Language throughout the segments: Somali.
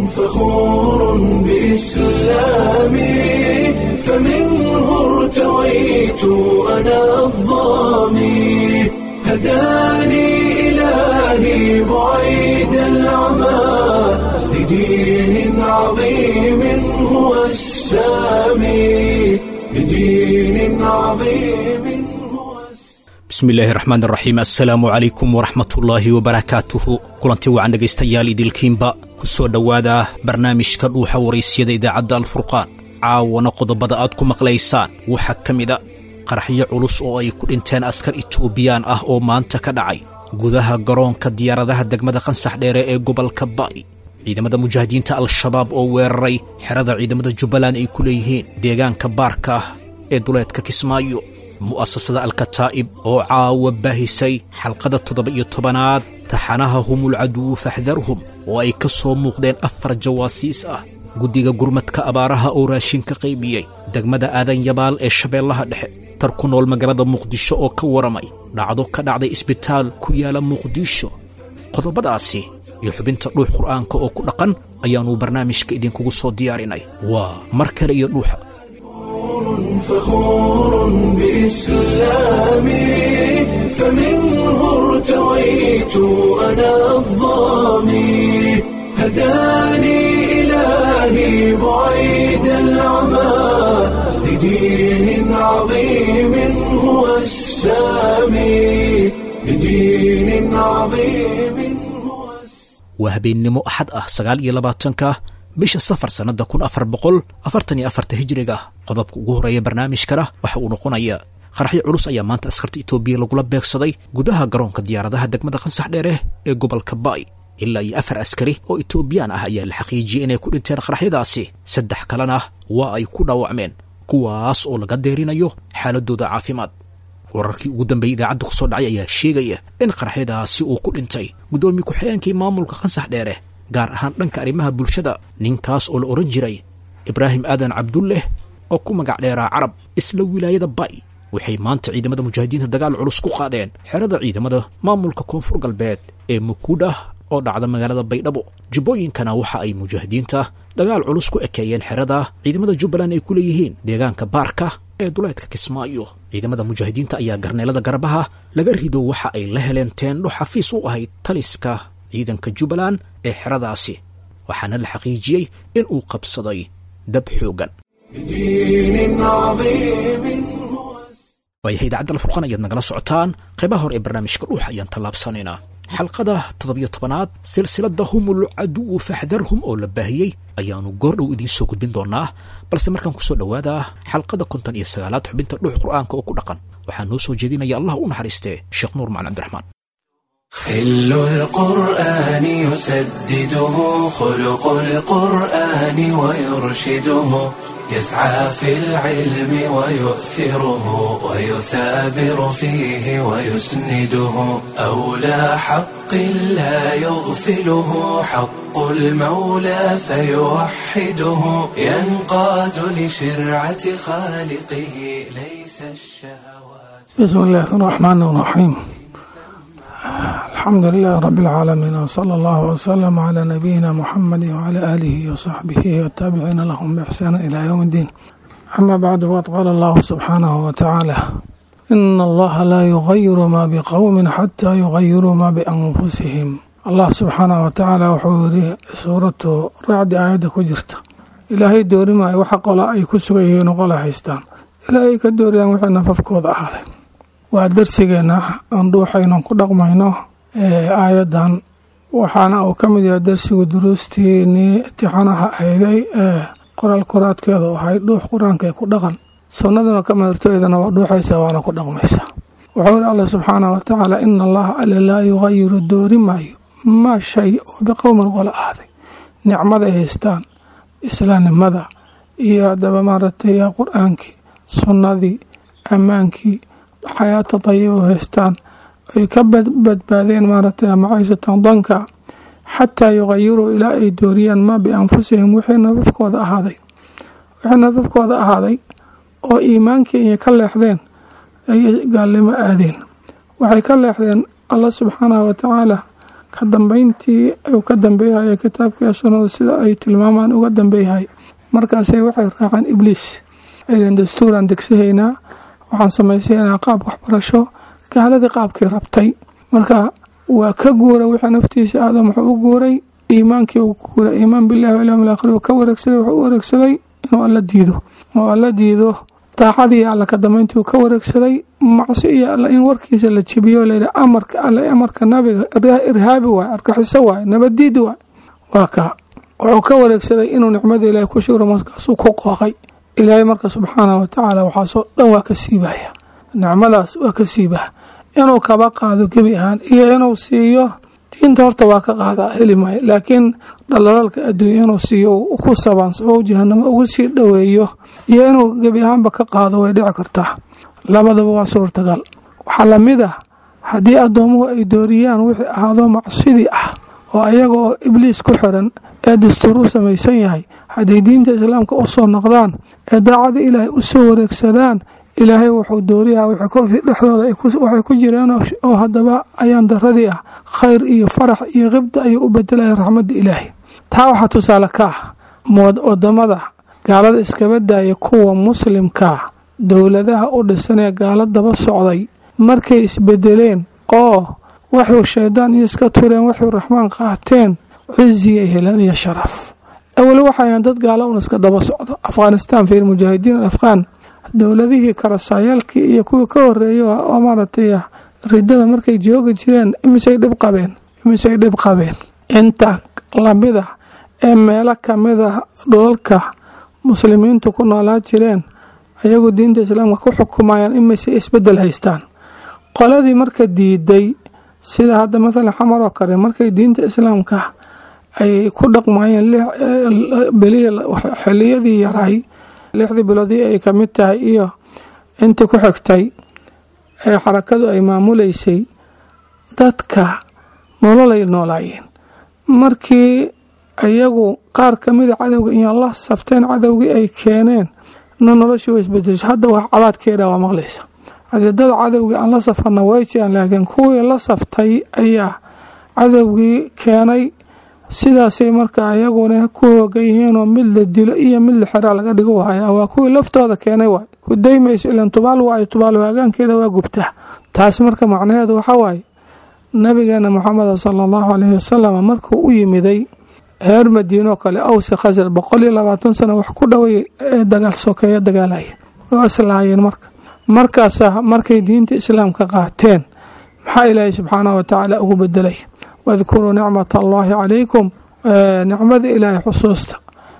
فخور بإسلامي فمنه ارتويت أنا الظامي هداني إلهي بعيد العمى لدين عظيم هو السامي لدين عظيم هو bismillaahi raxmaan raxiim assalaamu calaykum waraxmatullaahi wabarakaatuhu kulanti wacan dhegaystayaal idilkiinba ku soo dhowaada barnaamijka dhuuxa waraysyada idaacadda alfurqaan caawana qodobada aad ku maqlaysaan waxaa ka mida qaraxyo culus oo ay ku dhinteen askar itoobiyaan ah oo maanta ka dhacay gudaha garoonka diyaaradaha degmada qansax dheere ee gobolka ba'i ciidamada mujaahidiinta al-shabaab oo weeraray xerada ciidamada jubbaland ay ku leeyihiin deegaanka baarka ah ee duleedka kismaayo mu'asasada alkataa'ib oo caawa baahisay xalqada toddoba-iyo tobanaad taxanaha humul caduwu faxdarhum oo ay ka soo muuqdeen afar jawaasiis ah guddiga gurmadka abaaraha oo raashin ka qaybiyey degmada aadan yabaal ee shabeellaha dhexe tar ku nool magaalada muqdisho oo ka waramay dhacdo ka dhacday isbitaal ku yaala muqdisho qodobadaasi iyo xubinta dhuux qur'aanka oo ku dhaqan ayaannu barnaamijka idinkugu soo diyaarinay waa mar kale iyo dhuuxa فخور بإسلامي فمنه ارتويت أنا الظامي هداني إلهي بعيد العمى لدين عظيم هو السامي لدين عظيم هو السامي waa habeennimo axad ah sagaal iyo labaatanka bisha safar sannadda kun afar boqol afartan iyo afarta hijiriga qodobka ugu horreeya barnaamijkana waxa uu noqonayaa qaraxyo culus ayaa maanta askarta itoobiya lagula beegsaday gudaha garoonka diyaaradaha degmada qansax dheere ee gobolka ba'i ilaa iyo afar askari oo itoobiyaan ah ayaa la xaqiijiyey inay ku dhinteen qaraxyadaasi saddex kalena waa ay ku dhaawacmeen kuwaas oo laga deerinayo xaaladooda caafimaad wararkii ugu dambeeyey idaacadda ku soo dhacay ayaa sheegaya in qaraxyadaasi uu ku dhintay guddoomiye ku-xigeenkii maamulka qansax dheere gaar ahaan dhanka arrimaha bulshada ninkaas oo la odhan jiray ibraahim aadan cabdulleh oo ku magac dheeraa carab isla wilaayada ba'i waxay maanta ciidamada mujaahidiinta dagaal culus ku qaadeen xerada ciidamada maamulka koonfur galbeed ee mukuudhah oo dhacda magaalada baydhabo jubbooyinkana waxa ay mujaahidiinta dagaal culus ku ekeeyeen xerada ciidamada jubbaland ay ku leeyihiin deegaanka baarka ee duleedka kismaayo ciidamada mujaahidiinta ayaa garneelada garbaha laga rido waxa ay la heleen teendho xafiis u ahayd taliska ciidanka jubbaland ee xeradaasi waxaana la xaqiijiyey in uu qabsaday dab xooggan لدين عظيم هو waayahay idaacadda alfurqan ayaad nagala socotaan qaybaha hore ee barnaamijka dhuuxa ayaan tallaabsanaynaa xalqada toddobiyo tobanaad silsiladda humul caduwu faxdarhum oo la baahiyey ayaannu goordhow idiin soo gudbin doonaa balse markaan ku soo dhowaada xalqada konton iyo sagaalaad xubinta dhuux qur'aanka oo ku dhaqan waxaa noo soo jeedinaya allah u naxariistee sheekh nuur macalin cabdiraxmaan خل القرآن يسدده خلق القرآن ويرشده يسعى في العلم ويؤثره ويثابر فيه ويسنده أولى حق لا يغفله حق المولى فيوحده ينقاد لشرعة خالقه ليس الشهوات بسم الله الرحمن الرحيم الحمد لله رب العالمين وصلى الله وسلم على نبينا محمد وعلى آله وصحبه والتابعين لهم بإحسان إلى يوم الدين أما بعد وقد قال الله سبحانه وتعالى إن الله لا يغير ما بقوم حتى يغيروا ما بأنفسهم الله سبحانه وتعالى وحوري سورة رعد آية كجرت إلهي دوري ما وحق ولا أي كسويه نقول حيستان إلهي كدوري أن وحنا ففكوض أهله waa darsigeena aan dhuuxaynon ku dhaqmayno aayadan waxaana uu ka mid yahay darsigu duruustiinii imtixaanaha ahayday ee qoraal koraadkeedu ahay dhuux qur-aanka ku dhaqan sunnaduna ka madartoydana waa dhuuxaysa waana ku dhaqmaysa wuxuu yidhi alla subxaanah watacaala ina allaha alle laa yugayiru doori maayo maa shay oo biqowman qola ahday nicmaday haystaan islaamnimada iyo haddaba maaragtay qur-aankii sunnadii ammaankii xayaata dayiba u haystaan ay ka badbaadeen maaragtay macaysatan danka xataa yugayiruu ilaa ay dooriyaan maa bianfusihim wixii nafafkooda ahaaday wixii nafafkooda ahaaday oo iimaankii inay ka leexdeen ayay gaalnimo aadeen waxay ka leexdeen allah subxaanahu watacaala ka dambeyntii uu ka dambeeyahaya kitaabkiiyo sunnada sida ay tilmaamaan uga dambeeyahay markaasay waxay raaceen ibliis aylen dastuuraan degsahaynaa waxaan samaysaynaa qaab waxbarasho gaaladii qaabkii rabtay marka waa ka guura wixii naftiisa aadam wuxuu u guuray iimaankii uu ku guuray iimaan billahi walyawm alaakhir uu ka wareegsaday wuxuu u wareegsaday inuu alla diido oo alla diido daacadii alla ka dambeyntii uu ka wareegsaday macsi iyo alla in warkiisa la jebiyo layidhi amarka alle amarka nabiga irhaabi waay argaxiso waay nabaddiid waay waa kaa wuxuu ka wareegsaday inuu nicmada ilaahay ku shugro markaasuu ku qooqay ilaahay marka subxaanahu watacaala waxaasoo dhan waa ka siibaya nicmadaas waa ka siibaa inuu kaba qaado gebi ahaan iyo inuu siiyo diinta horta waa ka qaadaa heli maayo laakiin dhalalaalka adduunya inuu siiyo ku sabaansabo jahanamo ugu sii dhoweeyo iyo inuu gebi ahaanba ka qaado way dhici kartaa labadaba waa suurtagal waxaa lamid ah haddii addoomuhu ay dooriyaan wixii ahaado macsidii ah oo ayaga oo ibliis ku xiran ee dastuur u samaysan yahay hadday diinta islaamka u soo noqdaan ee daacada ilaahay u soo wareegsadaan ilaahay wuxuu dooriyaa dhexdooda waxay ku jireen oo haddaba ayaan daradii ah khayr iyo farax iyo qibda ayuu u bedelaya raxmadda ilaahay taa waxaa tusaale ka ah wadamada gaalada iskaba daaya kuwa muslimkaa dowladaha u dhisan ee gaalo daba socday markay isbedeleen oo waxuu shaydaan iyo iska tureen waxuu raxmaan qaateen cizi ay heleen iyo sharaf awel waxayan dad gaalo un iska daba socdo afghanistan fiir mujaahidiin alafghaan dowladihii karasaayaalkii iyo kuwii ka horeeyay oo maaragtay ridada markay joogi jireen imisay dhib qabeen imisay dhib qabeen inta lamida ee meelo kamida dhulalka muslimiintu ku noolaa jireen ayagu diinta islaamka ku xukumayaan imisay isbedel haystaan qoladii marka diiday sida hadda mathalan xamar oo kale markay diinta islaamka ay ku dhaqmayeen xiliyadii yaray lixdii biloodii ay ka mid tahay iyo intii ku xigtay ee xarakadu ay maamuleysay dadka nololay noolaayeen markii iyagu qaar kamida cadowga iyo la safteen cadowgii ay keeneen na noloshii way isbedesha hadda wax cabaadkeeda waa maqlaysa cadadada cadowgii aan la safarna way jiraan laakiin kuwii la saftay ayaa cadowgii keenay sidaasay marka iyaguna ku hoogan yihiinoo mid la dilo iyo mid la xeraa laga dhigo wahaya waa kuwii laftooda keenay waay ku daymayso ilan tubaal waayo tubaal waagaankeeda waa gubtaa taas marka macnaheedu waxaa waaye nabigeena moxameda sala allahu caleyhi wasalam markuu u yimiday reer madiinoo kale awsi khasar boqol iyo labaatan sano wax ku dhoway ee dagaal sokeeya dagaalaya oo islaayeen marka markaasa markay diinta islaamka qaateen maxaa ilaahay subxaanahu watacaala ugu bedelay wadkuruu nicmat allaahi calaykum nicmada ilaahay xusuusta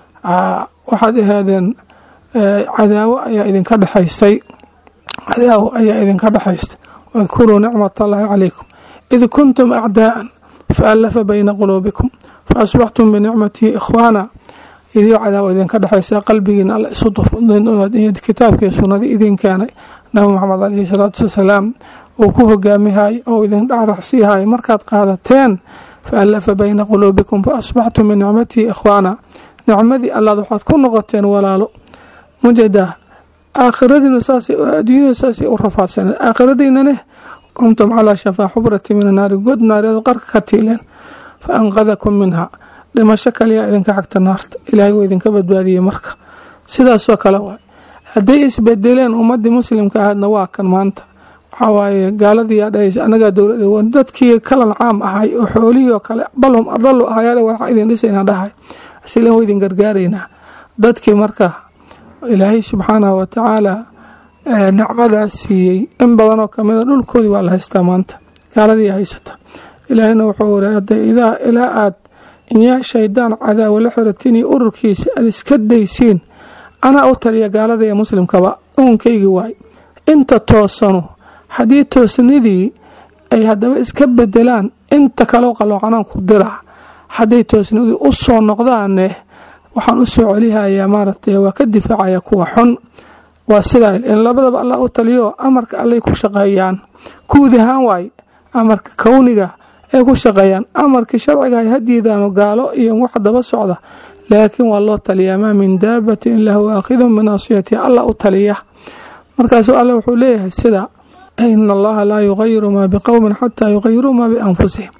waxaad ahaadeen cadaawo ayaa idinka dhexaystay cadaawo ayaa idinka dhexaystay wadkuruu nicmat allaahi calaykum id kuntum acdaa'an faallafa bayna quluubikum faasbaxtum binicmatihi ikhwaana idio cadaawo idinka dhexaysa qalbigiina alla isu kitaabkii sunnadii idin keenay nabi maxamed caleyhi salaatu wasalaam uu ku hogaamihay oo idin dhacraxsiihay markaad qaadateen faallafa bayna quluubikum faasbaxtum binicmatihi ikhwaana nicmadii allaad waxaad ku noqoteen walaalo mujada aakhiradiina saas adduunyada saasay u rafaadsaneen aakhiradiinane kuntum calaa shafaa xubrati min anaari god naareed qarka ka tiileen fa anqadakum minha dhimasho kaliyaa idinka xagta naarta ilaahay wuu idinka badbaadiyey marka sidaasoo kale waay hadday isbedeleen ummadii muslimka ahaydna waa kan maanta waxaa waaye gaaladii yaa dhahaysa annagaa dowlad dadkii kalan caam ahay oo xoolihii oo kale balhum adalu ahayaale waxaa idin dhisayna dhahay asilan wa idin gargaaraynaa dadkii marka ilaahay subxaanahu watacaala nicmadaas siiyey in badanoo kamida dhulkoodii waa la haystaa maanta gaaladii haysata ilaahayna wuxuu iri hadday idaa ilaa aad inyaa shaydaan cadaawa la xiratiin iyo ururkiisa aad iska daysiin anaa u taliya gaalada ee muslimkaba uunkaygii waay inta toosanu haddii toosnidii ay haddaba iska bedelaan inta kaleo qaloocanaan ku dira hadday toosnidii u soo noqdaane waxaan u soo celihayaa maaragtay waa ka difaacaya kuwa xun waa sidaa in labadaba allah u taliyo amarka allay ku shaqeeyaan guud ahaan waaye amarka kowniga ay ku shaqeeyaan amarkii sharciga ay hadiidaano gaalo iyo wax daba socda laakiin waa loo taliyaa maa min daabatin ilaa huwa aakhidun binaasiyatiha allah u taliya markaasuu alle wuxuu leeyahay sida ina allaha laa yugayiru maa biqowmin xataa yugayiruu maa bianfusihim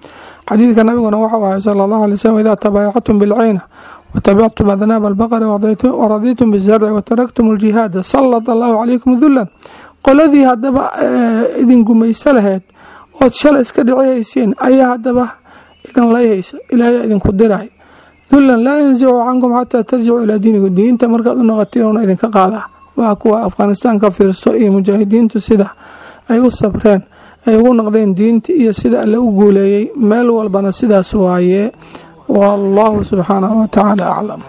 xadiidka nabiguna waxau ahay sala allahu alay slm idaa tabaayactum bilcayna watabictum adnaab albaqari waradiitum bizarci wataraktum aljihaada sallat allahu calaykum dulan qoladii haddaba idin gumayso laheyd ood shalay iska dhicihayseen ayaa haddaba idin layhaysa ilaahay idinku diray dulan laa yansicu cankum xataa tarjicu ilaa diinikum diinta markaad u noqotiin una idinka qaadaa waa kuwa afghanistaan ka fiirso iyo mujaahidiintu sida ay u sabreen ay ugu noqdeen diinta iyo sida alle u guuleeyey meel walbana sidaas waaye wallahu subxaanahu watacaala aclam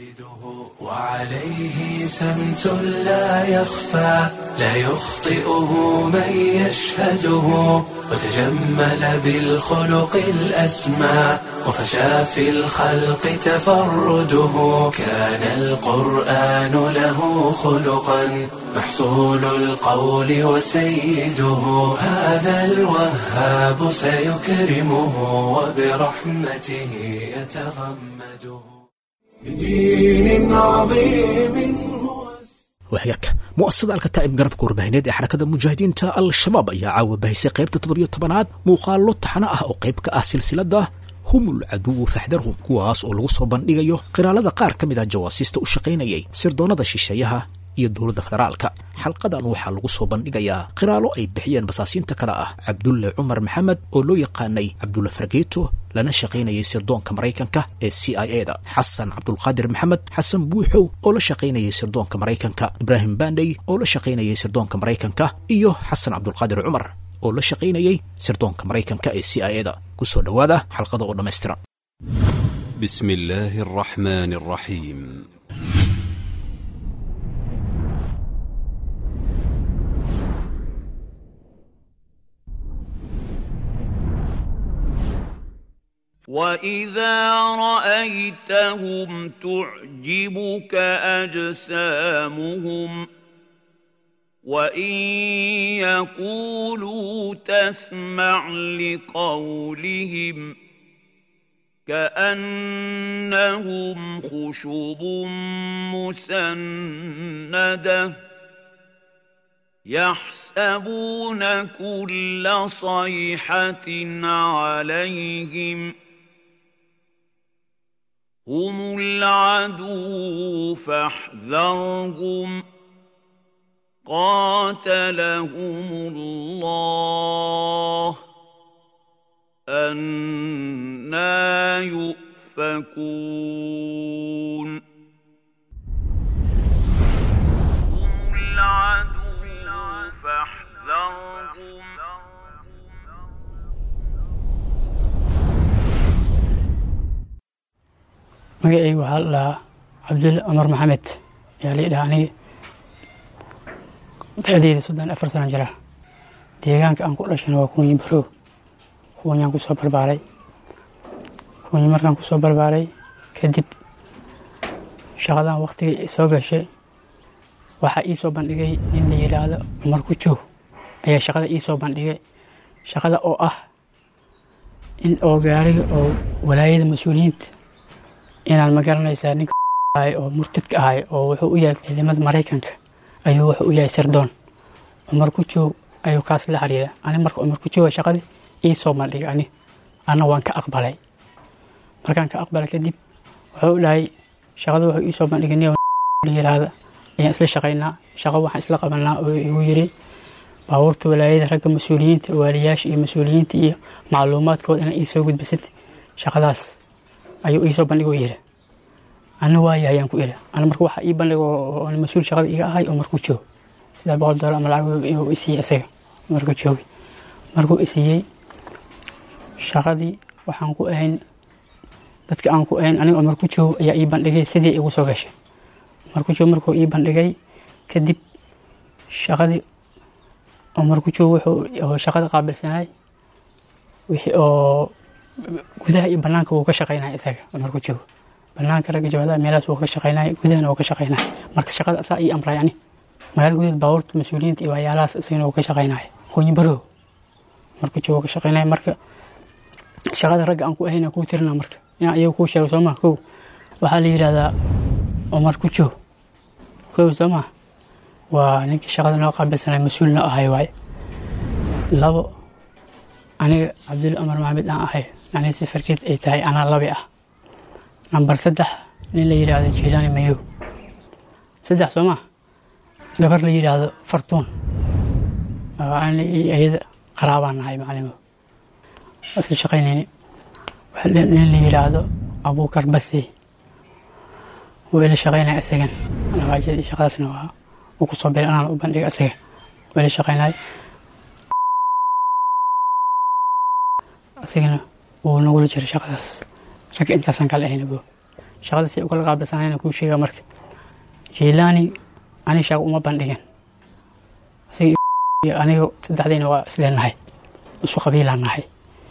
وعليه سمت لا يخفى لا يخطئه من يشهده وتجمل بالخلق الأسمى وفشى في الخلق تفرده كان القرآن له خلقا محصول القول وسيده هذا الوهاب سيكرمه وبرحمته يتغمده بدين عظيم هو wahagaagka mu'asasada alkataa'ib garabka warbaahineed ee xarakada mujaahidiinta al-shabaab ayaa caawa bahisay qaybta toddobiyo tobanaad muuqaallo taxano ah oo qayb ka ah silsiladda humul caduwu faxdarhum kuwaas oo lagu soo bandhigayo qiraalada qaar ka mid ah jawaasiista u shaqaynayay sirdoonnada shisheeyaha iyo dowladda federaalka xalqadan waxaa lagu soo bandhigayaa qiraalo ay bixiyeen basaasiinta kale ah cabdulle cumar maxamed oo loo yaqaanay cabdulle fargeeto lana shaqaynayay sirdoonka maraykanka ee c i e da xasan cabdulqaadir maxamed xasan buuxow oo la shaqaynayay sirdoonka maraykanka ibraahim bandhey oo la shaqaynayay sirdoonka maraykanka iyo xasan cabdulqaadir cumar oo la shaqaynayay sirdoonka maraykanka ee c i e da ku soo dhowaada xalqada oo dhammaystiran بسم الله الرحمن الرحيم واذا رايتهم تعجبك اجسامهم وان يقولوا تسمع لقولهم كانهم خشب مسنده يحسبون كل صيحه عليهم هم العدو فاحذرهم قاتلهم الله أنا يؤفكون هم العدو فاحذرهم magacayga waxaa la dhahaa cabdulle cumar maxamed ayaa la dhahaa aniga da-deeda soddon afar sana jira deegaanka aan ku dhashana waa kuunyi barow kuunyaan kusoo barbaaray kuunyi markaan kusoo barbaaray kadib shaqadan waktigay soo gashay waxaa ii soo bandhigay in la yidhaahdo cumar ku joog ayaa shaqada ii soo bandhigay shaqada oo ah in oo gaariga oo walaayada mas-uuliyiinta inaan ma garanaysaa ninka ahay oo murtadka ahay oo wuxuu u yahay ciidamada maraykanka ayuu wuxuu u yahay sirdoon cumar ku joog ayuu kaas la xiriira ani marka cumar ku jooga shaqadii ii soo bandhigay ani anna waan ka aqbalay markaan ka aqbalay kadib wuxuu dhahay shaqada wuxuu ii soo bandhigay nin la yiraahda ayaan isla shaqaynaa shaqo waxaan isla qabanaa oo igu yiri baabuurta walaayada ragga mas-uuliyiinta waaliyaasha iyo mas-uuliyiinta iyo macluumaadkooda inaa ii soo gudbisad shaqadaas ayuu ii soo bandhigoo yiri ana waaya ayaan ku iri ana marka waxaa ii bandhig oo mas-uul shaqada iga ahay oo markuu joog sidaa boqol doolar ama lacag inuu isiiyey isaga markuu joogay markuu isiiyey shaqadii waxaan ku ahayn dadka aan ku ahayn aniga oo marku joog ayaa ii bandhigay sidii igu soo gashay marku joog markuu ii bandhigay kadib shaqadii oo marku joog wuxuu shaqada qaabilsanay wixii oo gudaha iyo banaanka wuu ka shaqaynaya isaga marku joogo banaanka ragga jabhadaha meelahaas wuu ka shaqaynaya gudahana wuu ka shaqaynaya marka shaqada asaa ii amray ani magaala gudaheed baabuurta mas-uuliyiinta iyo waxyaalahaas isagana wuu ka shaqaynaya qoonyi barow marku joogo wuu ka shaqaynaya marka shaqada ragga aan ku ahayna kuu tirina marka inaan iyaga kuu sheego soo maa kow waxaa la yidhahdaa cumar ku joog kow soo maa waa ninkii shaqada noo qaabilsanay mas-uulna ahay waaye labo aniga cabdulle cumar maxamed aan ahay macnihii safarkeed ay tahay anaa labi ah nambar saddex nin la yidhaahdo jiilaani mayow saddex soo maa gabar la yidhaahdo fartuun oo ani iyo iyada qaraabaan nahay macalimo waa isla shaqaynayni waxaa le- nin la yidhaahdo abuukar basey wuu ila shaqaynaya isagan labaajada iyo shaqadaasna waa uu ku soo biray anaan u bandhiga isaga wuu ila shaqaynaya isagana wuu nagula jiray shaqadaas ragga intaasaan kala ahayna bo shaqadaas ay ukala qaabilsanayna kuu sheegaa marka jiilaani ani shaqo uma bandhigin isaga iyo aniga saddexdayna waa isleenahay isku qabiilaan nahay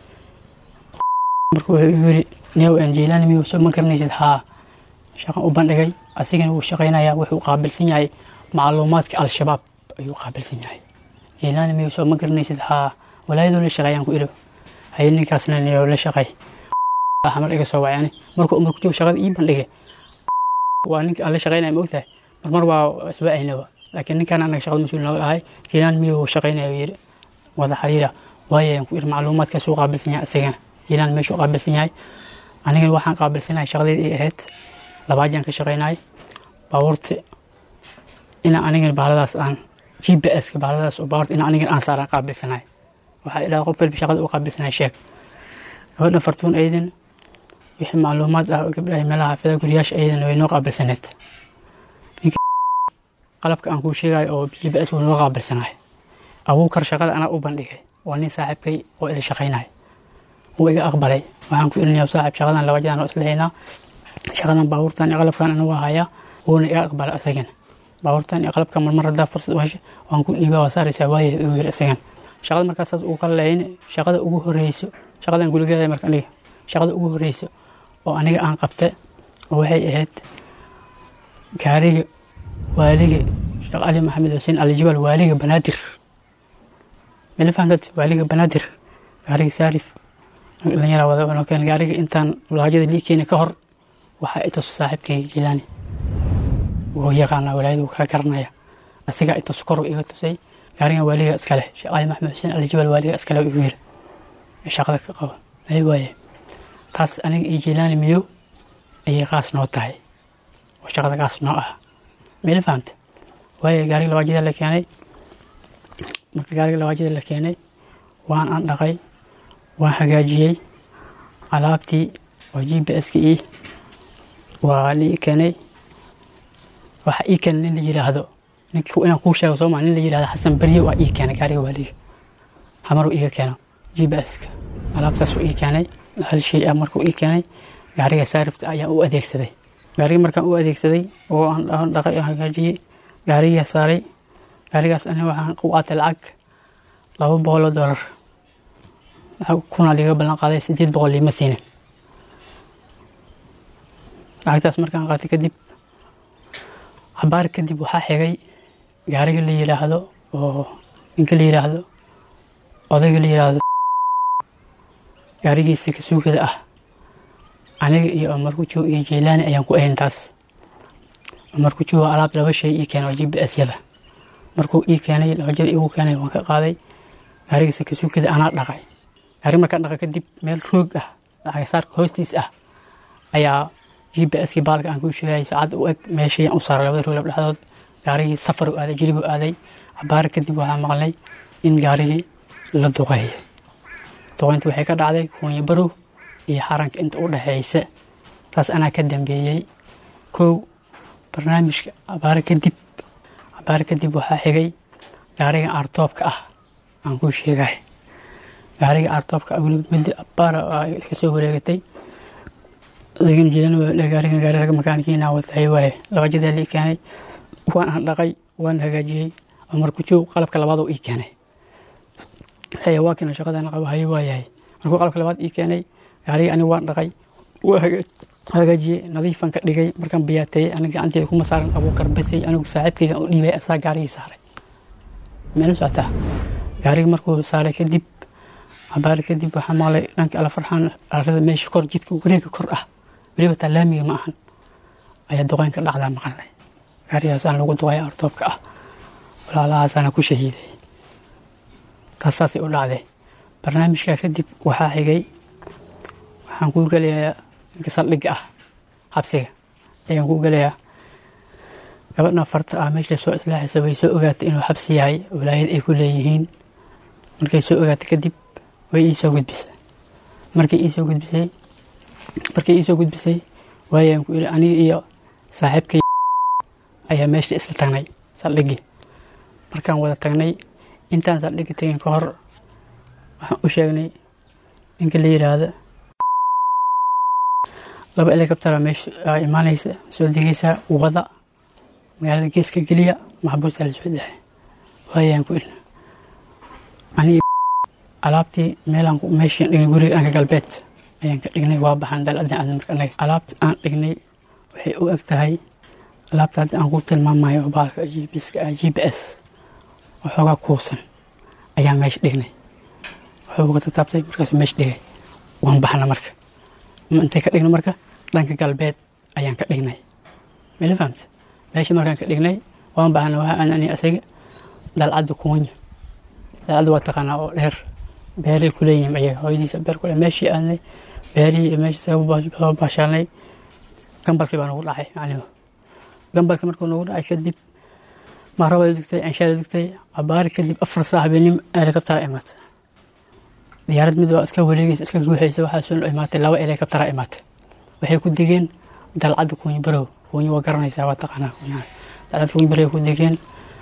marka wuxuu igu yiri niyow aan jiilaani miyuu soo ma garanaysid haa shaqan u bandhigay asigana wuu shaqaynayaa wuxuu qaabilsan yahay macluumaadka al-shabaab ayuu qaabilsan yahay jiilaani miyuu soo ma garanaysid haa walaayadoo la shaqeeyaan ku iri haye ninkaasna niyow la shaqay xamar iga soo wacay ani markuu umar ku joogo shaqada ii bandhigay waa ninka aan la shaqaynaya ma ogtahay marmar waa iswaacaynaba laakiin ninkaan anaga shaqada mas-uul nooga ahay jiilaan miyuu shaqaynaya uu yidhi wada xiriira waayayaan ku iri macluumaadkaasuu qaabilsan yahay isagana jiilaan meeshuu qaabilsan yahay anigana waxaan qaabilsanahay shaqadeed ay ahayd labaajaan ka shaqaynay baabuurta ina anigana baaladaas aan g p s ka baaladaas oo baabuurta ina anigana aan saaraan qaabilsanahay waxaa ilaa qof walba shaqada u qaabilsanahay sheeg gabadha fartuun aydan wixii macluumaad ah oo gabdhaha meelaha xaafida guriyaasha aydan way noo qaabilsaneed ninka qalabka aan kuu sheegayo oo g p s wuu noo qaabilsanahay abuukar shaqada anaa u bandhigay waa nin saaxiibkay oo ila shaqaynaya wuu iga aqbalay waxaan ku ilinayaa saaxiib shaqadan laba jadaan oo isla haynaa shaqadan baabuurtan iyo qalabkan anigu haya wuuna iga aqbalay isagan baabuurtan iyo qalabkan marmar haddaa fursad u hesha waan ku dhiibaa waa saaraysaa waaye igu yiri isagan shaqada markaas saas uu kala leeyin shaqada ugu horeyso shaqadan guligeeda marka aniga shaqada ugu horeyso oo aniga aan qabta oo waxay ahayd gaariga waaliga sheekh cali maxamed xuseen alijibaal waaliga banaadir mala fahamtad waaliga banaadir gaariga saarif dhalinyara wada oo keen gaariga intaan laajada lii keeni ka hor waxaa itus saaxiibkay jilaani wuu yaqaanaa walaayada wuu kala garanaya asigaa itus kor iga tusay gaarigan waaliga iskale sheekh cali maxamed xuseen alijibaal waaliga iskale igu yiri shaqada ka qabo ay waaye taas aniga iyo jilaani miyo ayay qaas noo tahay oo shaqada qaas noo ah mila fahamta waaye gaariga labaajada la keenay marka gaariga labaajada la keenay waan aan dhaqay waan hagaajiyey alaabtii oo g p s-ka ii waa lii keenay waxa ii keenay nin la yidhaahdo ninki inaan kuu sheego sooma nin la yidhahdo xasan berye waa ii keenay gaariga waaliga hamaruu iiga keeno g p s-ka alaabtaasuu ii keenay hal shay ah markuu ii keenay gaariga saarifta ayaan u adeegsaday gaariga markaan u adeegsaday oo aan dhaqay oo hagaajiyey gaarigaa saaray gaarigaas ani waxaan ku qaatay lacag laba boqol oo dollar kuna liga ballan qaaday sideed boqol liima siinin lacagtaas markaan qaatay kadib habaar kadib waxaa xigay gaariga la yidhaahdo oo ninka la yidhaahdo odayga la yidhaahdo gaarigiisa kasuugada ah aniga iyo markujoog iyo jeylaani ayaan ku ahayn taas markujoog alaab laba shay ii keenay oo g p s yada markuu ii keenay labajada igu keenay waan ka qaaday gaarigiisa kasuugada anaa dhaqay gaari markaan dhaqa kadib meel roog ah lacagasaarka hoostiis ah ayaa g p s kii baalka aan kuu sheegayay saacad u eg meeshayaan u saaray labada roog lab dhexdood gaarigii safar u aaday jilib u aaday cabaar kadib waxaa maqlay in gaarigii la duqeeyay duqeynta waxay ka dhacday kuunya barow iyo xaranka inta u dhexeysa taas anaa ka dambeeyey kow barnaamijka cabaare kadib cabaare kadib waxaa xigay gaariga aartoobka ah aan kuu sheegay gaariga aartoobka weliba muddo baara ka soo wareegatay isagana jiran gaariga gaari raga makaanikiina watay waaye laba jadaa lii keenay waan aan dhaqay waan hagaajiyey marku joog qalabka labaad oo ii keenay haya waa keena shaqadan qabo haye waayahay markuu qalabka labaad ii keenay gaariga aniga waan dhaqay waa hagaajiyey nadiifan ka dhigay markaan biyaateeyey aniga gacanteeda kuma saaran abuukar basay anigu saaxiibkayga u dhiibay asaa gaarigii saaray meela socotaa gaariga markuu saaray kadib cabaari kadib waxaa maqlay dhanka ala farxaan arada meesha kor jidka wareega kor ah weliba taa laamiga ma ahan ayaa duqeyn ka dhacdaa maqalnay gaarigaasaan lagu duqay artoobka ah walaalahaasaana ku shahiiday taas saasay u dhacday barnaamijkaa kadib waxaa xigay waxaan kuu gelayaa ninka saldhigga ah xabsiga ayaan kuu gelayaa gabadha farta ah meesha soo islaaxaysa way soo ogaatay inuu xabsi yahay walaayad ay ku leeyihiin markay soo ogaatay kadib way ii soo gudbisay markay ii soo gudbisay markay ii soo gudbisay waayaan ku iri aniga iyo saaxiibkay ayaa meesha isla tagnay saldhiggii markaan wada tagnay intaan saldhigga tegin ka hor waxaan u sheegnay ninka la yidhaahdo laba helicoptera meesha aa imaanaysa soo degaysa wada magaalada geeska geliya maxbuusta la soo dahay waayaan ku ilna aniga alaabtii meelaan meeshii dhignay guriga dhanka galbeed ayaan ka dhignay waa baxaan daladin aadan marka anaga alaabta aan dhignay waxay u eg tahay alaabta hadda aan ku tilmaamayo baalka gpska ah g p s waxoogaa kuusan ayaan meesha dhignay wuxuu uga tataabtay markaasuu meesha dhigay waan baxna marka intay ka dhigno marka dhanka galbeed ayaan ka dhignay mala fahamta meesha markaan ka dhignay waan baxna waxa aan ani asaga dalcadda kuunya dalcadda waa taqaanaa oo dheer beeray ku leeyihiin ayaga hooyadiisa beer kule meeshii aadnay beerihii iyo meeshii soo baashaalnay gambalkii baa nagu dhacay maclimu gambalkii markuu nagu dhacay kadib mahrabada digtay cinshaada digtay cabaari kadib afar saax beenim helicoptera imaatay diyaarad mid waa iska wareegaysa iska guuxaysa waxaa soo imaatay laba helicoptera imaatay waxay ku degeen dalcadda kuunyi barow kuunyi waa garanaysaa waa taqaanaa dalcadda kuunyi barow ku degeen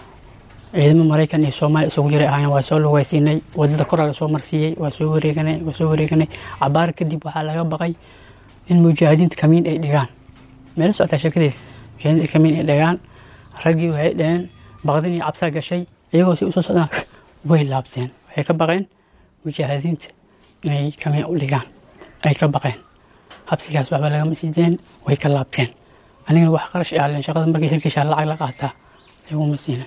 ciidamo maraykan iyo soomaaliya isugu jiray ahaayeen waa soo lugaysiinay wadada koraa la soo marsiiyey waa soo wareeganay waa soo wareeganay cabaar kadib waxaa laga baqay in mujaahidiinta kamiin ay dhigaan meelo socotaa sheekadeeda mujaahidiinta kamiin ay dhigaan raggii waxay dhaheen baqdin iyo cabsaa gashay iyagoo si usoo socdaan way laabteen waxay ka baqeen mujaahidiinta inay kamiin u dhigaan ay ka baqeen habsigaas waxba lagama siideen way ka laabteen anigana wax qarash ahlen shaqada markay hirgashaa lacag la qaataa laguma siina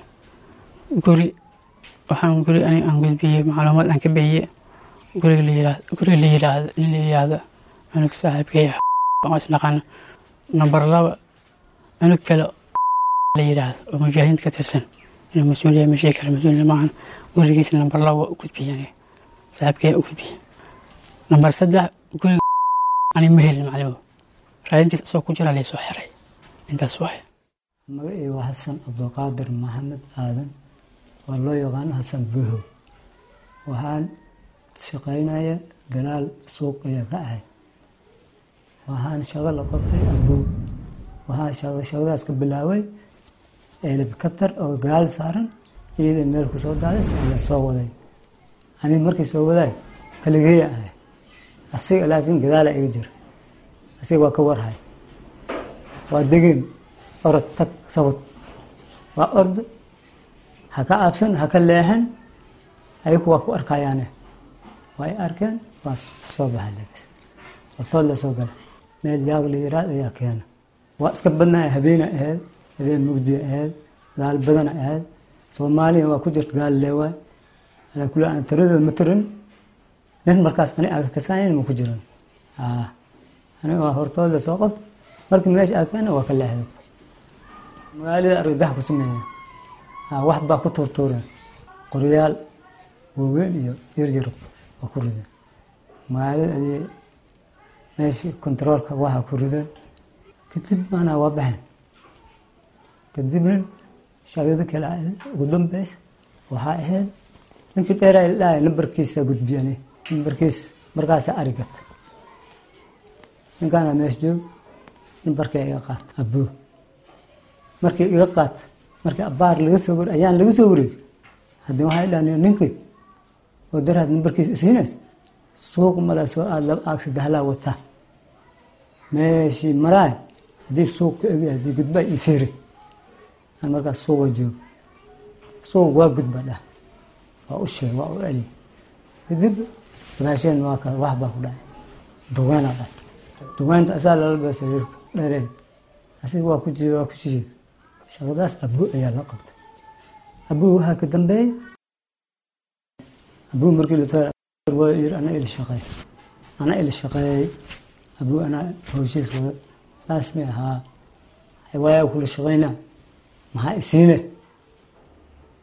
guri waxaan guri aniga aan gudbiyey macluumaad aan ka bixiyey guriga la yiraahdo guriga la yiraahdo in la yiraahdo cunug saaxiibkay ah isnaqaano number laba cunug kale la yiraahdo oo mujaahidiinta ka tirsan inuu mas-uul yahay mashii kale mas-uul maahan gurigiisa number laba waa u gudbiyey aniga saaxiibkay u gudbiyey number saddex guriga ani ma helin maclimo raadintiis isoo ku jira laysoo xiray intaas waay magacii waa xasan cabdulqaadir maxamed aadan oo loo yaqaano xasan buho waxaan shaqaynaya galaal suuq ayaa ka ahay waxaan shaqo la qabtay abuu waxaan shaqadaas ka bilaabay helikabtar oo galaal saaran iyada meel ku soo daadas ayaa soo waday aniga markii soo wadaay kaligeeya ahay asiga laakiin gadaala iga jira asiga waa ka warhay waa degeen orod tag sabad waa orda ha ka aabsan ha ka leexan ayaku waa ku arkayaane waa ay arkeen waa soo baxa lebis hortood la soo gala meel yaab la yiraad ayaa keena waa iska badnaa habeena ahayd habeen mugdiya ahayd gaal badana ahayd soomaaliya waa ku jirta gaal leewaay alaa kula aan tiradooda ma tirin nin markaas ani aga kasaayan ma ku jiran aniga waa hortood la soo qabta markii meesha aa keena waa ka leexday magaalada argagax ku sameeya wax baa ku tuurtuureen qoryaal waaweyn iyo yaryar waa ku rideen magaalada ayay meeshii kontaroolka waxaa ku rideen kadib maanaa waa baxeen kadibna shaqada kale ugu dambeys waxaa ahayd ninkii dheeraa la dhahay nambarkiisa gudbiyani nambarkiis markaasa arigata ninkaana meesha joog nambarkay iga qaata abuu markii iga qaata markii abaar laga soo wari ayaan laga soo wareegay haddii waxay dhahan ninkii oo daraad nambarkiisa isiinays suuq mala soo aad laba aag saddexlaa wataa meeshii maraay haddii suuq ka egay haddii gudbaa ii fiiri aan markaas suuqa joogo suuq waa gudba dhah waa u sheeg waa u celiy kadib gadaasheen waa kale wax baa ku dhacay duweynaa dhacay duweynta asaa lala beesa wiilka dheereen asiga waa ku jiiy waa ku shisheed shaqadaas abuu ayaa la qabtay abuu waxaa ka dambeeyey abuu markii lasoo yiri ana il shaqeey ana il shaqeeyey abuu anaa hawshiis wada saas may ahaa waayaa kula shaqeynaa maxaa isiine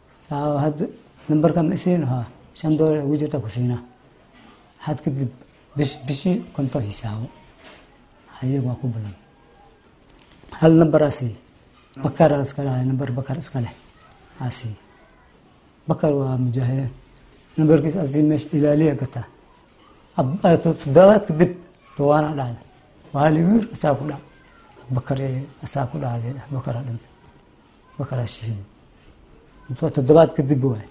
saa hadda nambarka ma isiin haa shan doolar ugu jirta ku siinaa had kadib bish bishii konton hisaabo ayaga waa ku balan hal nambaraa siiye bakaraa iska lahay nambar bakar iska leh aa siiye bakar waa mujaahidiin nambarkiisa asii meesha ilaaliya gataa toddobaad kadib dawaana dhacda waa ligu yiri asaa ku dhac bakar asaa ku dhaca leedha bakaraa dhintay bakaraa shahiiday toddobaad kadib waay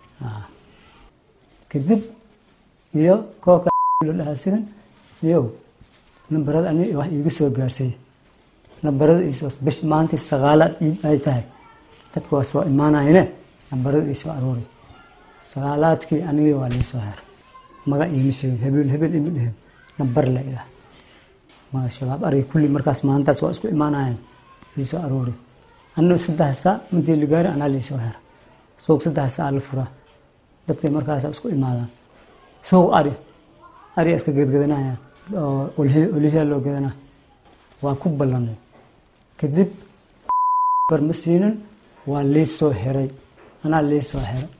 kadib iyo kooka la dhahaa sigan iyo nambarada ani wax iiga soo gaarsay nambarada iisoo bish maalintii sagaalaad iid ay tahay dadka waa soo imaanayne nambarada iisoo aruuray sagaalaadkii aniga waa liisoo her maga iima sheegin hebel hebel ima dhehen nambar la idhaah maga shabaab arga kulli markaas maalintaas waa isku imaanayan liisoo aruuray anna saddex saa intii la gaari anaa liisoo her suuq saddex saa la furaa dadka markaasa isku imaadaan suuq ari ari iska gedgedanaya oo olihya loo gedanaa waa ku ballanay kadib bar ma siinin waa liisoo heray anaa liisoo heray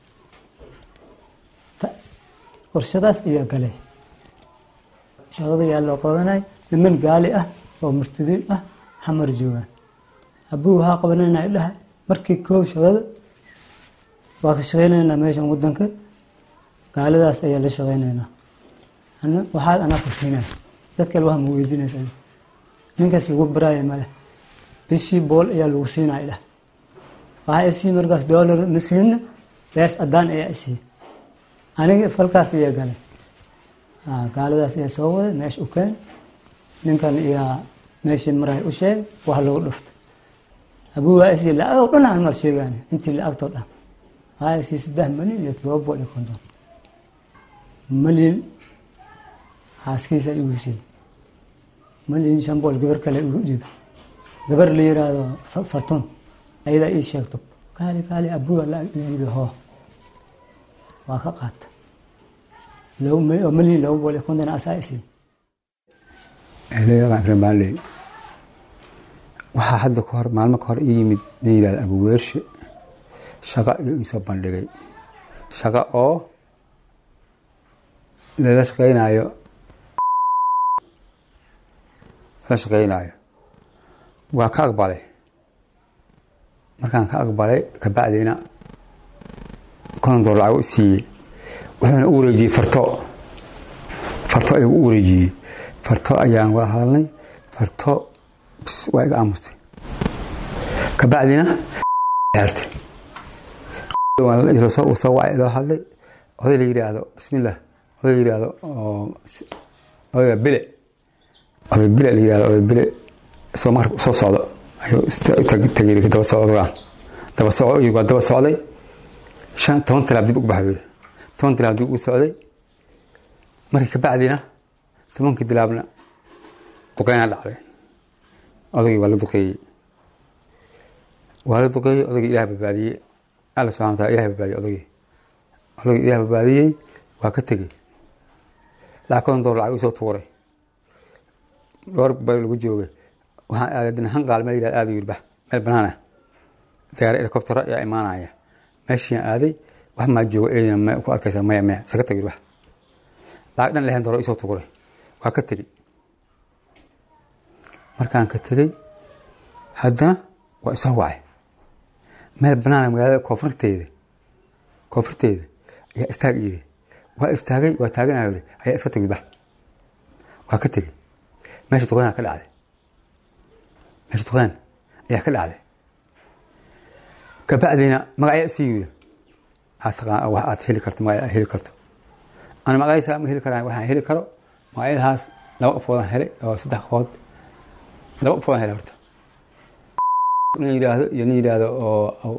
qorshadaas ayaa galay shaqada yaa loo qabanay niman gaali ah oo murtadiin ah xamar joogaan abuu waxaa qabanayna dhahay markii koow shaqada waa ka shaqaynaynaa meeshan wadanka gaaladaas ayaa la shaqaynaynaa waxaad anaa kursiinaya dad kale waxa ma weydiinaysa ninkaas lagu baraayo male bishii bool ayaa lagu siinaya dhah waxaa isii markaas dollar ma siina bees adaan ayaa isii aniga falkaas ayaa galay gaaladaas ayaa soo waday meesha u keen ninkan iyaa meeshii maray u sheeg wax lagu dhuftay abuu waa isii lacag oo dhan aan mar sheegaan intii lacagtoo dhan waxaa isii saddex malyan iyo todoba bool iyo konton malyan xaaskiisa igu siiyey malyan shan bool gabar kale igu dhiib gabar la yiraahdo fatun ayadaa ii sheegto kaali kaali abuga la ii dhiibay hoo waa ka qaata oo malyan laba bool iyo konton asaa isiiyey eelayadan reemaaley waxaa hadda ka hor maalmo ka hor ii yimid nin yihahda abuweershe shaqa iyo iisoo bandhigay shaqa oo lala shaqeynaayo lala shaqeynaayo waa ka aqbalay markaan ka aqbalay kabacdiina konton dool lacag u siiyey wuxuuna u wareejiyey farto farto ayuu u wareejiyey farto ayaan wada hadalnay farto bis waa iga aamustay kabacdina xirtay soo wacay loo hadlay oday la yidhaahdo bismillah oday la yidhaahdo odayga bile oday bile la yidhahdo oday bile isagoo marka soo socdo ayuu tagay daba socdogaan daba soco waa daba socday shan toban tilaab dib ugu baxa yidhi toban tilaab dib ugu socday markii kabacdina tobankii tilaabna duqeynaa dhacday odaygii waa la duqeeyey waa la duqeeyey odaygii ilaah badbaadiyey alla subxana wataala ilaah badbaadiyey odaygii odaygii ilaah badbaadiyey waa ka tegey lacag konton dolar lacag isoo tuuray dhowr bari lagu joogay waxaan aadadina hanqaal meel yidhahda aada yidhi bah meel banaan ah diyaar helicoptero ayaa imaanaya meeshiiaan aaday wax maa joogo eedina ma ku arkaysa maya maya isaga tagir bah lacag dhan lixdan dolar isoo tuuray waa ka tegey markaan ka tegey haddana waa isoo wacay meel banaana magaalada koonfurteeda koonfurteeda ayaa istaag yiri waa istaagay waa taaganaya yiri ayaa iska tegay bah waa ka tegey meesha duqeynaa ka dhacday meesha duqeyn ayaa ka dhacday kabacdina magacyaa isii yiri aad taqaan wax aad heli karto magac aad heli karto ana magaciisa ma heli karaan waxaan heli karo magacyadahaas laba qofoodaan helay oo saddex qofood laba qofoodaan helay horta nin yidhaahdo iyo nin yidhaahdo oo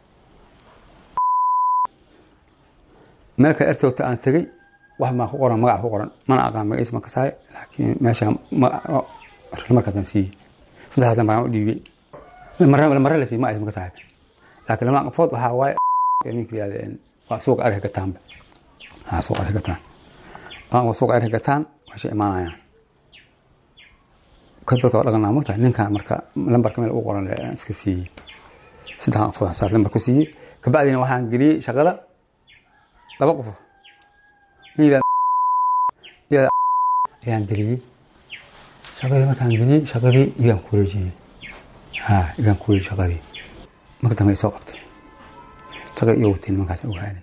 meel kale ertoogta aan tegey wax maa ku qoran magac ku qoran mana aqaan magaciisa ma kasaayo laakiin meesha markaasaan siiyey saddexdaasna baan u dhiibay marre la siiyey magaciisa ma kasaayo laakiin lama qofood waxaa waaye ninka yidhahdeen waa suuqa arka gataanba waa suuqa arka gataan waa suuqa arka gataan meesha imaanayaan ka dadka waa dhaqanaa mogtahay ninkan marka lambarka meel u qoran iska siiyey saddexdan qofood saas lambar ku siiyey kabacdina waxaan geliyey shaqada laba qof ayaan geliyey shaqadii markaan geliyey shaqadii igaan ku wareejiyey ha igaan ku wareejiyey shaqadii marka dambe ay soo qabtay shaqadii iyo wateen nimankaas ogaanay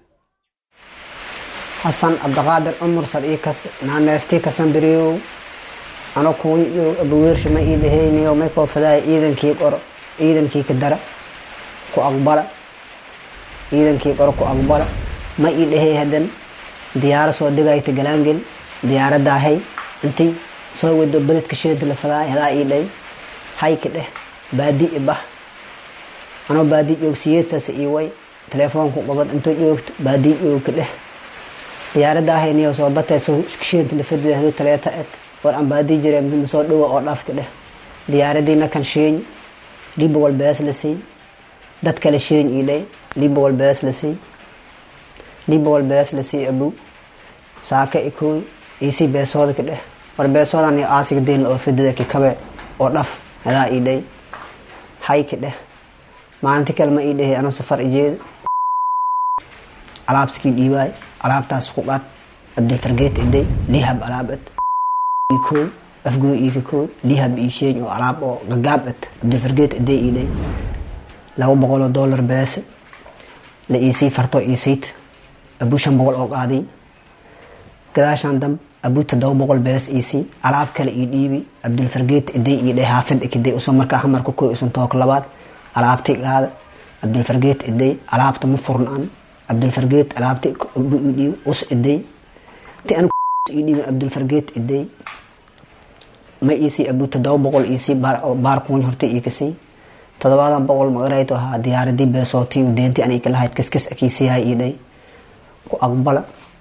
xasan cabdiqaadir cumar sadiikas naaneestii kasanbiriyow ano kuun abaweersha ma ii dhahayniyo may koofadaaya ciidankii qoro ciidankii ka dara ku aqbala ciidankii qoro ku aqbala ma ii dhahay hadan diyaaro soo degayta galaangel diyaaradaahay intii soo wado beledka shirada la fadaay hadaa ii dhahay hayka dheh baadi ibah anoo baadi joogsiyeedsaas ii way telefoonku qabad intoo joogto baadi joogka dheh diyaaradda ahayniyo soo batay shirada la fadida haduu taleeta ed war aan baadi jire mima soo dhowa oo dhafka dheh diyaaradiina kan sheeny liba wal bees la siiy dad kale sheeny ii dhay liba wal bees la siiy liba wal bees la siiy abu saaka ikooy iisii beesooda ka dheh war beesoodan iyo aasiga deyn oo fidida kikabe oo dhaf hadaa ii dhay hay ka dheh maalinti kale ma ii dhahay anuu safar ijeeda alaabskii dhiibaay alaabtaas ku qaad cabdilfargeet iday lihab alaabad kooy afgooy iika kooy lihab ii sheeny oo alaab oo gagaab ad cabdilfargeet iday iidhay laba boqoloo dollar beese la iisii farto iisiit abuu shan boqol oo qaadiy gadaashaan dam abuu todoba boqol bees iisii alaab kale ii dhiibi cabdilfargeet iday iidhay haafid ikiday usoo markaa hamarka kooy usan took labaad alaabti qaada cabdilfargeet iday alaabta ma furn an cabdilfargeet alaabti abuu ii dhiibi us iday ti an ii dhiibi cabdilfargeet iday ma iisii abuu todoba boqol iisii baar kuwan horta ii kasii todobaadan boqol magarayto ahaa diyaaradii beesootii deenti an ikalahayd kaskis akiisiyahay ii dhay ku aqbala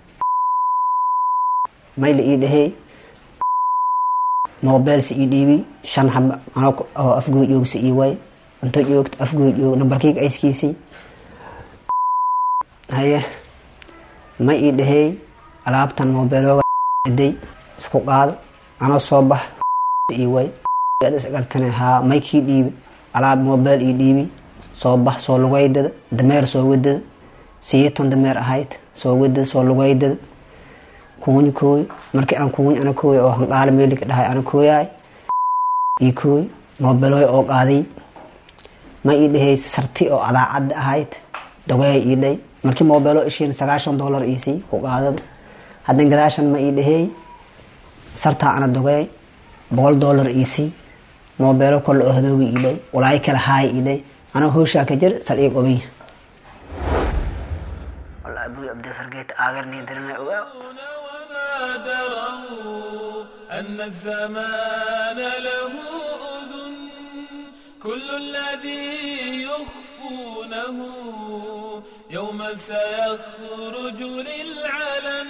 mayla ii dhahey mobeelsi ii dhiibi shan xaba oo afgooy joogsi ii way inta joogto afgooy joog nambarkiiga ayskiisii haye ma ii dhahey alaabtan mobeelooga iday isku qaada anoo soo bax ii way gartane haa may kii dhiibi alaab mobeel ii dhiibi soo bax soo lugaydada dameer soo wadada siyeeton dameer ahayd soo wadada soo lugaydada kuuny kooy markii aan kuuny ana kooy oo hanqaale meelika dhahay ana kooyaay ii kooy mobeelooy oo qaaday ma ii dhahay sarti oo adaacadda ahayd dogeey ii dhay markii mobeelo ishiin sagaashan dollar iisii ku qaadada haddan gadaashan ma ii dhaheey sartaa ana dogeey boqol dollar iisii mobeelo kole oo hadoogi ii dhay walaayo kale haay ii dhay anaa hooshaa ka jir sal ii qobiy abuu abdifargeet aagarnii dirina ogaa أن الزمان له أذن كل الذي يخفونه يوما سيخرج للعلن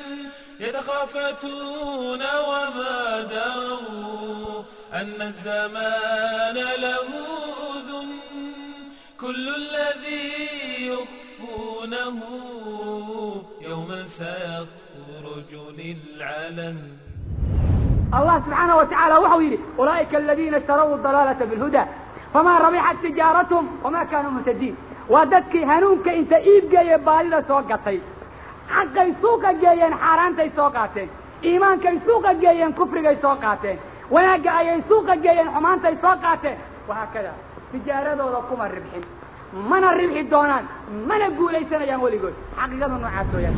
يتخافتون وما دروا أن الزمان له أذن كل الذي يخفونه يوما سيخرج للعلن الله سبحانه وتعالى وحو يري أولئك الذين اشتروا الضلالة بالهدى فما ربحت تجارتهم وما كانوا مهتدين وددك هنونك انت ايب جاي بالي سوقتي حقي سوق جايين حارانتي سوقاتين ايمانكي سوق جايين كفركي سوقاتين وناقا اي سوق جايين حمانتي سوقاتين وهكذا تجارته كما الربحين من الربح دونان من اقول ليس يا ولي قول حقيقة نوعاتو يا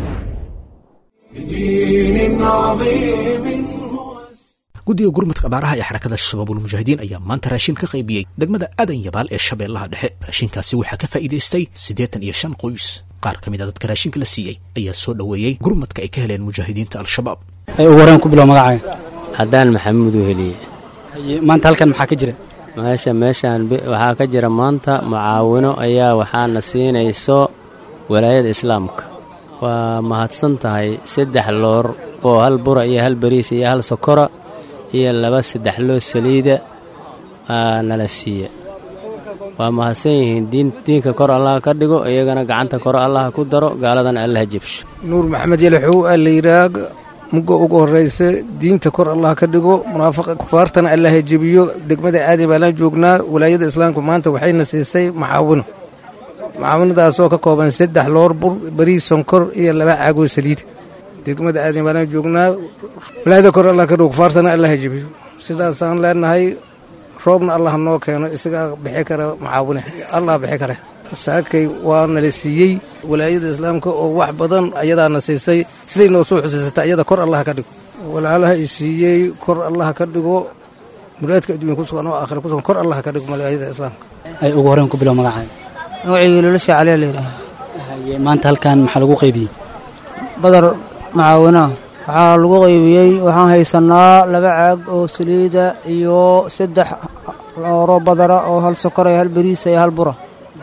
بدين عظيم guddiga gurmadka abaaraha ee xarakada shabaabulmujaahidiin ayaa maanta raashin ka qaybiyey degmada adan yabaal ee shabeellaha dhexe raashinkaasi waxaa ka faa'iidaystay siddeetan iyo shan qoys qaar ka mid a dadka raashinka la siiyey ayaa soo dhoweeyey gurmadka ay ka heleen mujaahidiinta al-shabaab ugu horeen ku bilow magacaaga haddaan maxamuud u heliye maanta halkan maxaa ka jira meesha meeshaan waxaa ka jira maanta mucaawino ayaa waxaana siinayso walaayada islaamka waa mahadsan tahay saddex loor oo hal bura iyo hal bariis iyo hal sokora iyo laba saddex loo saliida nala siiya waa mahadsan yihiin diinka kor allah ka dhigo iyagana gacanta kor allah ku daro gaaladana allaha jebsho nuur maxamed yalaxow aa la yidhaah mugga ugu horraysa diinta kor allah ka dhigo munaafiqa kufaartana allaha jebiyo degmada aadi baalaan joognaa walaayada islaamka maanta waxayna siisay maxaawino maxaawinadaasoo ka kooban saddex loor bur bariis sonkor iyo laba caagoo saliida degmada aadan baanaan joognaa walaayada kor allah ka dhigo kufaartana allah ha jebiyo sidaasaan leenahay roobna allah noo keeno isagaa bixi kara macaawine allah bixi kare saakay waa nala siiyey walaayada islaamka oo wax badan ayadaana siisay siday noo soo xusiisata ayada kor allah ka dhigo walaalaha i siiyey kor allah ka dhigo muraadka adduunya ku sugan oo aakhira ku sugan kor allah ka dhigo walaayada islaamka ay ugu horeen ku bilow magacaaga magacayga loolasha caliya la yidhaha haye maanta halkan maxaa lagu qaybiyey badar macaawinaa waxaa lagu qaybiyey waxaan haysanaa laba caag oo saliida iyo saddex looro badara oo hal sokor iyo hal beriisa iyo hal bura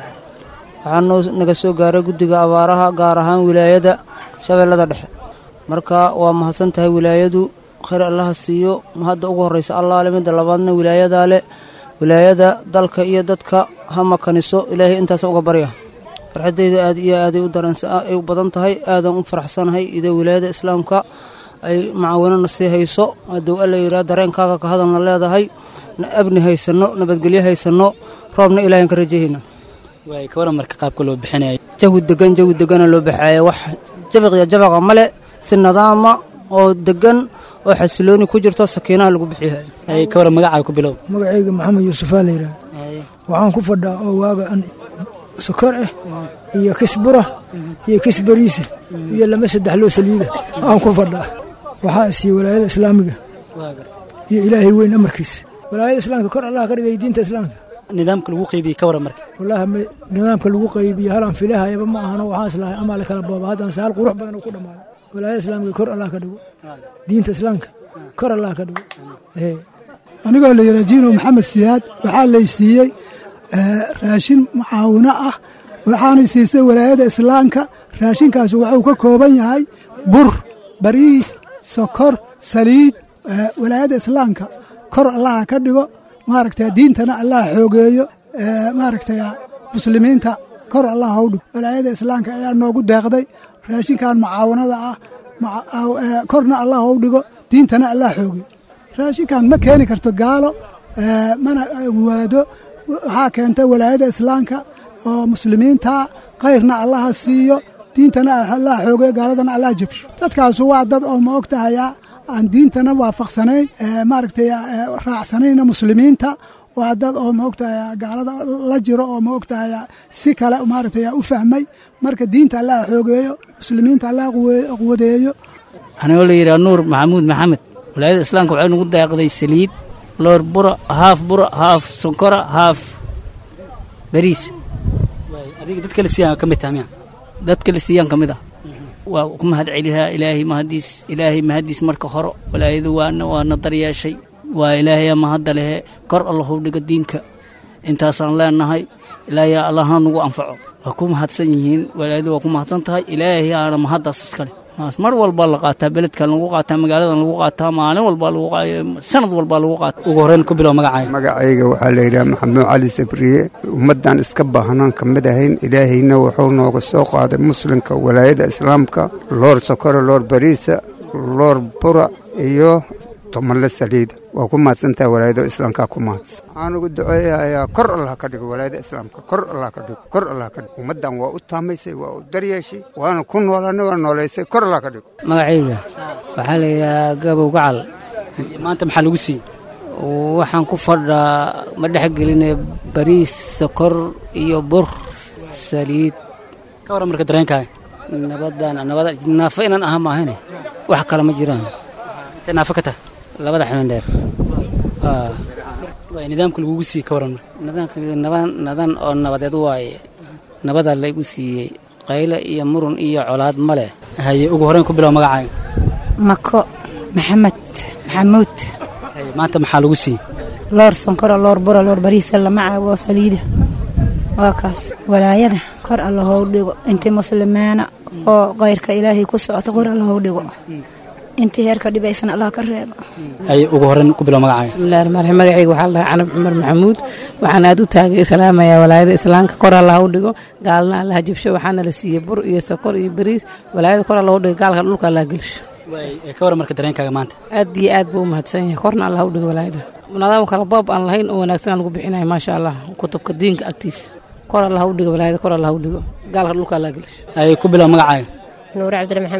waxaa noo naga soo gaaray guddiga abaaraha gaar ahaan wilaayada shabeellada dhexe marka waa mahadsan tahay wilaayadu khayr allaha siiyo hadda ugu horraysa allaale midda labaadna wilaayadaa le wilaayada dalka iyo dadka ha makaniso ilaahay intaas uga barya farxaddayda aad iyo aaday u daranay u badan tahay aadan u faraxsanahay idoo wilaayada islaamka ay macaawinana sii hayso hadduu alla yidhaha dareenkaaga ka hadalna leedahay abni haysanno nabadgelyo haysanno roobna ilaahan ka rajahayna waay ka waran marka qaabka loo bixinaya jawi degan jawi degana loo baxaaya wax jabiqiyo jabaqa male si nadaama oo degan oo xasilooni ku jirto sakiinaha lagu bixiyahay ay ka waran magacaaga ku bilow magacayga maxamed yuusufaa la yidhaha waxaan ku fadhaa oo waaga an sokor ah iyo kis bura iyo kis bariisa iyo lama saddex loo saliida aan ku fadhaa waxaa isiiye walaayada islaamiga iyo ilaahay weyn amarkiisa walaayada islaamka kor allah ka dhigay diinta islaamka nidaamka lagu qaybiyey ka waran marka wallaahi nidaamka lagu qaybiyo halaan filahayaba ma ahano waxaan islahay amaa la kala booba haddaan saal qurux badan uu ku dhammaaday walaayada islaamka kor allah ka dhigo diinta islaamka kor allah ka dhigo anigoo la yidhaa jiino maxamed siyaad waxaa lay siiyey raashin mucaawino ah waxaana siisay walaayada islaamka raashinkaas wuxuu ka kooban yahay bur bariis sokor saliid walaayada islaamka kor allaha ka dhigo maaragta diintana allah xoogeeyo maaragta muslimiinta kor allah hau dhigo walaayada islaamka ayaa noogu deeqday raashinkan mucaawanada ah korna allah hau dhigo diintana allah xoogeeyo raashinkan ma keeni karto gaalo mana waado waxaa keentay walaayada islaamka oo muslimiinta kayrna allaha siiyo diintana allah xoogeeyo gaaladana allah jabsho dadkaasu waa dad oo ma og tahaya aan diintana waafaqsanayn maaragtay raacsanayna muslimiinta waa dad oo ma ogtahay gaalada la jiro oo ma ogtahay si kale maaragtay u fahmay marka diinta allah xoogeeyo muslimiinta allah quwadeeyo anigoo la yidhaha nuur maxamuud maxamed walaayada islaamka waxay nagu daaqday saliid loor bura haaf bura haaf sonkora haaf bariis adiga dadka la siiyaan ka mid taha miya dadka la siiyaan ka mid ah waa ku mahad celihaa ilaahay mahadiis ilaahay mahadiis marka hore walaayadu waana waana daryeeshay waa ilaahaya mahadda lehe kor allahu dhigo diinka intaasaan leenahay ilaahay allahna nagu anfaco waa ku mahadsan yihiin walaayadu waa ku mahadsan tahay ilaahay aana mahaddaas iskale mar walbaa la qaataa beledkan lagu qaataa magaaladan lagu qaataa maalin walbaa lagu sanad walbaa lagu qaataa ugu horreyn ku bilow magacaaga magacayga waxaa la yidhaha maxamuud cali sabriye ummaddan iska baahnaan ka mid ahayn ilaahayna wuxuu nooga soo qaaday muslimka walaayada islaamka loor sokora loor bariisa loor bura iyo tomanle saliida waa ku mahadsantaha walaayada islaamka ku mahadsan waxaan ugu duceeyahayaa kor allah ka dhigo walaayada islaamka kor allah ka dhigo kor allah ka dhigo ummaddan waa u taamaysay waa u daryeeshay waana ku noolaanay waa noolaysay kor allah ka dhigo magacayga waxaa la yidhahaa gabow gacal maanta maxaa lagu siiyey waxaan ku fadhaa ma dhexgeline bariis sokor iyo bur saliid ka waran marka dareenkaaga nabadan nabada naafo inaan aha maahane wax kale ma jiraan intay naafo ka tahay labada xubin dheer waay nidaamka lagugu siiyey ka waran nidaamka naban nadan oo nabadeed waaye nabadaa laygu siiyey qayle iyo murun iyo colaad ma leh haye ugu horreyn ku bilow magacaaga mako maxamed maxamuud maanta maxaa lagu siiyey loor sonkora loor bura loor bariisa lama caago saliida waa kaas walaayada kor alla hou dhigo intii muslimiina oo kayrka ilaahay ku socota kor alla hou dhigo intii heerka dhibaysana allah ka reebo haye ugu horreyn ku bilow magacaaga bismillahi rahmaan rahiim magacayga waxaa la dhahaa canab cumar maxamuud waxaan aad u taagay salaamayaa walaayada islaamka kor allah u dhigo gaalna allah jabsho waxaana la siiyey bur iyo sokor iyo bariis walaayada kor allah u dhigo gaalka dhulka allah gelsho ka waran marka dareenkaaga maanta aad iyo aad buu u mahadsan yahay korna allah u dhigo walaayada nidaam kala boob aan lahayn oo wanaagsan lagu bixinayo maasha allah kutubka diinka agtiisa kor allah u dhigo walaayada kor allah u dhigo gaalka dhulka allah gelsho haye ku bilow magacaaga nuur cabdire maxamed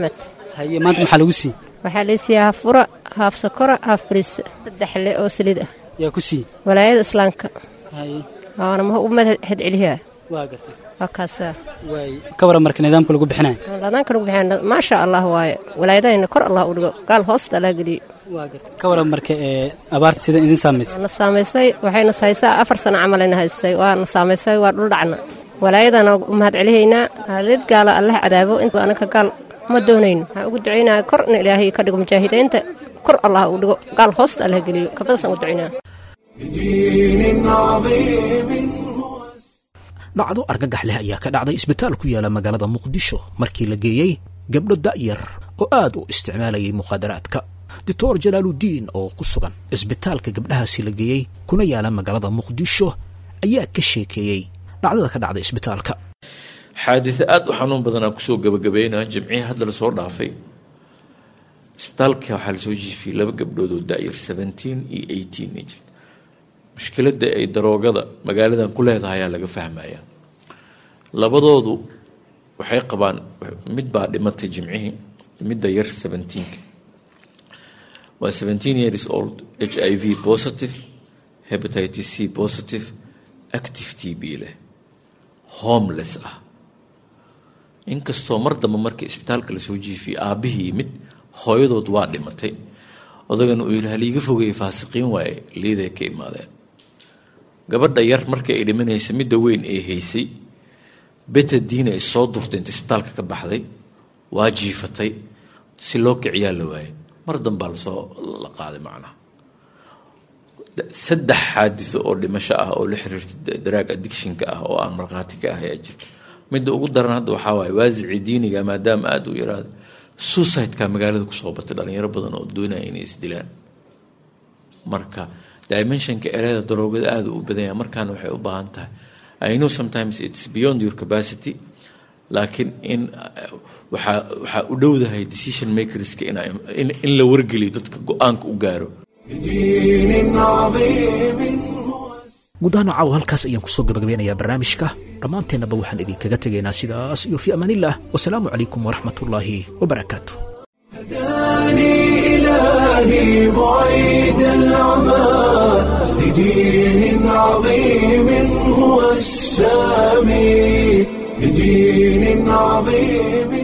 haye maanta maxaa lagu siiyey waxaa la siiyaa haaf fura haaf sokora haaf bariis saddex le oo saliid ah yaa ku siiyey walaayada islaamka haye waana ma u mahad celiyaa waa gartay waa kaasaa waay ka waran marka nidaamka lagu bixinayo ladaanka lagu bixin maasha allah waaye walaayadahayna kor allah u dhigo gaal hoos dhalaa geliyo waa gartay ka waran marka ee abaarta sida idin saamaysay na saamaysay waxayna haysaa afar sano camalayna haysay waa na saamaysay waa dhul dhacna walaayadana u mahad celihaynaa haalid gaala allah cadaabo inta anaka gaal ma doonayno waxaan ugu ducaynaya kor in ilaahay ka dhigo mujaahidiinta kor allah u dhigo gaal hoosta allah geliyo kabadaasaan ugu ducaynaa بدين عظيم dhacdo argagax leh ayaa ka dhacday isbitaal ku yaala magaalada muqdisho markii la geeyey gabdho da'yar oo aad u isticmaalayay mukhaadaraadka doctor jalaaludiin oo ku sugan isbitaalka gabdhahaasi la geeyey kuna yaala magaalada muqdisho ayaa ka sheekeeyey dhacdada ka dhacday isbitaalka xaadise aada u xanuun badan aan kusoo gabagabeynaa jimcihii hadda lasoo dhaafay isbitaalka waxaa lasoo jiifiyey laba gabdhood oo da-yar seventeen iyo eighteen ay jirta mushkiladda ay daroogada magaaladan ku leedahay ayaa laga fahmayaa labadoodu waxay qabaan mid baa dhimatay jimcihii midda yar seventeenka waa seventeen years old h i v positive hepatitis c positive active t b leh homeless ah inkastoo mar dambe markii isbitaalka lasoo jiifiyey aabihii yimid hooyadood waa dhimatay odagana uu yidhi haliiga fogeeye faasiqiin waaye liiday ka imaadeen gabadha yar markii ay dhimanaysa midda weyn ee haysay betadiina ay soo durtay inta isbitaalka ka baxday waa jiifatay si loo kiciyaa la waayay mar dambaa lasoo la qaaday macnaha saddex xaadiso oo dhimasho ah oo la xiriirta daraag addictionka ah oo aan markhaati ka ah ayaa jirta midda ugu daran hadda waxaa waaye waasicii diiniga maadaama aada u yaraada suicideka magaalada kusoo batay dhalinyaro badan oo doonaya inay isdilaan marka dimensionka ereyada daroogada aada u badanya markaana waxay u baahan tahay i know sometimes it's beyond your capacity laakiin in waxaa waxaa u dhowdahay decision makerska in, in la wargeliyo dadka go-aanka u gaaro بدين عظيم guud ahaan caawa halkaas ayaan kusoo gabagabeynayaa barnaamijka dhammaanteennaba waxaan idinkaga tegaynaa sidaas iyo fi amaanillaah wasalaamu calaykum waraxmatullaahi wabarakaatu هداني إلهي بعيد العمى لدين عظيم هو السامي لدين عظيم